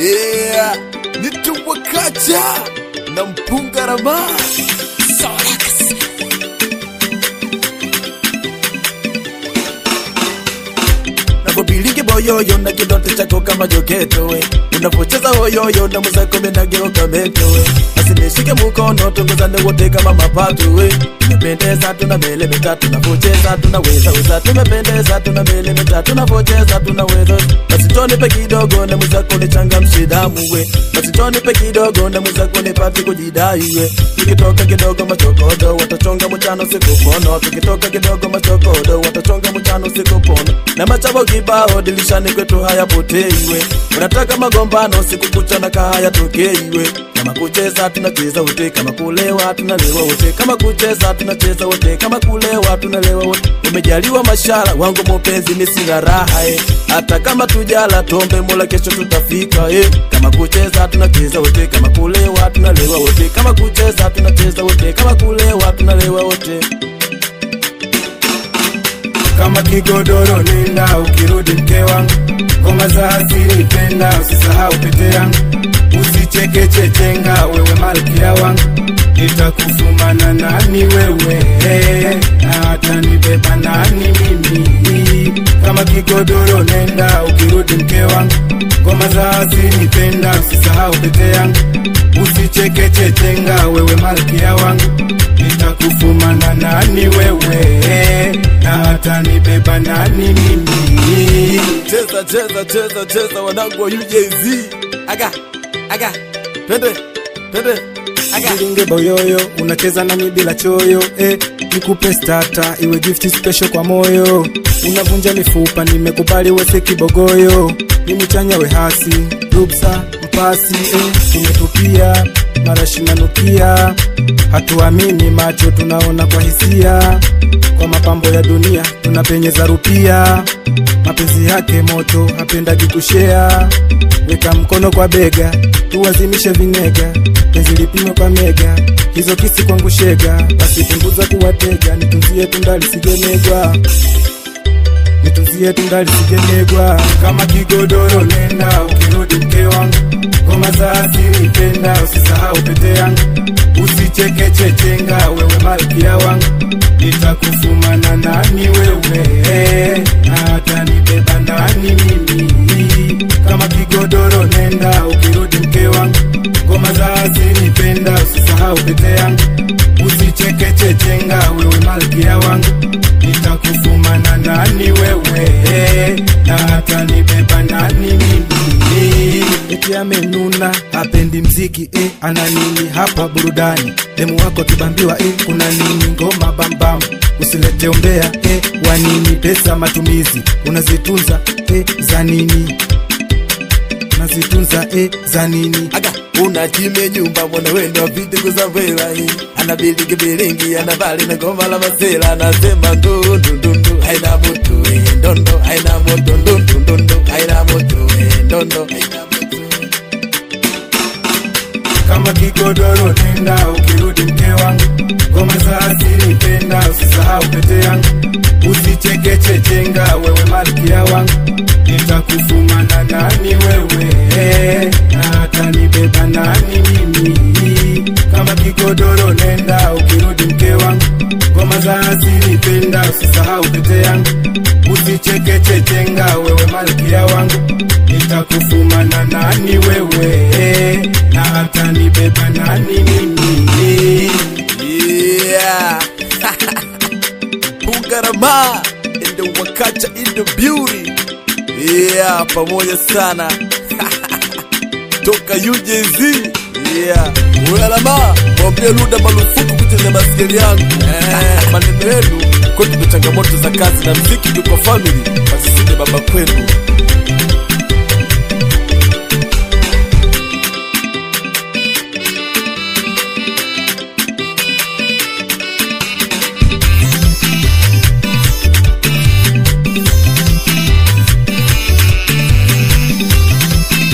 yeah. nituwakacha na mpunga rama napopilingi boyoyo na kidote chako kama joketo we unapocheza hoyoyo na muzako menageuka meto we basi nishike mukono tunguzane wote kama mapato we tumependeza tuna mele mitatu napocheza tunaweza weza tumependeza tuna mele mitatu napocheza tunaweza basi tonipe kidogo na muzako nichangamshe damu we basi tonipe kidogo na muzako nipate kujidai we tukitoka kidogo machokodo watachonga mchano sikupono tukitoka kidogo machokodo watachonga mchano sikupono na machabo kibao dilishani kwetu hayapoteiwe unataka magombano siku kucha na kahaya tokeiwe kama kucheza tunacheza wote kama kulewa tunalewa wote kama kucheza tunacheza wote kama kulewa tunalewa wote umejaliwa mashara wangu mupenzi ni sina raha eh. hata kama tujala tombe mola kesho tutafika eh. kama kucheza tunacheza wote kama kulewa tunalewa wote kama kucheza tunacheza wote kama kulewa tunalewa wote kama kigodoro nenda ukirudi mke wangu ngoma za asili penda usisahau pete yangu usichekechechenga wewe malkia wangu nitakufumana nani wewe na hata nibeba nani mimi kama kigodoro nenda ukirudi mke wangu ngoma za asili penda usisahau pete yangu usichekechechenga wewe malkia wangu nitakufumana nani wewe na hata nibeba nani mimi cheza cheza cheza cheza wanangu wa UJZ aga aga twende twende aga Silinge boyoyo unacheza nami bila choyo eh, nikupe stata iwe gift special kwa moyo unavunja mifupa nimekubali wese kibogoyo nimechanya we hasi ruksa mpasi eh, tumetupia marashi nanukia hatuamini macho tunaona kwa hisia kwa mapambo ya dunia tunapenyeza rupia mapenzi yake moto hapendagi kushea weka mkono kwa bega tuwazimishe vinega penzi lipimwe kwa mega hizo kisi kwangu shega basi punguza kuwatega nitunzie tundali sijenegwa nitunzie tundali sijenegwa kama kigodoro nenda ukirudi mke wangu ngoma za asili penda usisahau pete yangu usichekechechenga wewe malkia wangu nitakufumana nani wewe na hata nibeba nani mimi kama kigodoro nenda ukirudi mke wangu ngoma za asili penda usisahau pete yangu usichekechechenga wewe malkia wangu nitakufumana nani wewe na hata nibeba nani mimi eti amenuna hapendi mziki eh, ana nini hapa burudani demu wako kibambiwa eh, kuna nini ngoma bambam usilete umbea eh, wanini pesa matumizi unazitunza eh, za nini unazitunza eh, za nini aga unachime nyumba mwana wendo apite kuzavela ana bilingi bilingi ana bali na goma la masela anasema ndundundundu haina mutu eh, ndondo haina moto ndundundundu haina mutu eh, ndondo haina mutu kama kigodoro nenda ukirudi mke wangu ngoma za asili penda usisahau pete yangu usichekechechenga wewe malkia wangu nitakufumana nani wewe na hata nibeba nani mimi kama kigodoro nenda ukirudi mke wangu ngoma za asili penda usisahau pete yangu usichekechechenga wewe malkia wangu nitakufumana nani wewe na hata nibeba nani mimi yeah Bugarama in the Wakacha in the beauty yeah pamoja sana toka UJZ yeah Bugarama mwambie Luda marufuku kucheza baskeli yangu eh, maneno yenu kwetu ni changamoto za kazi na mziki ndio kwa family basi sije baba kwenu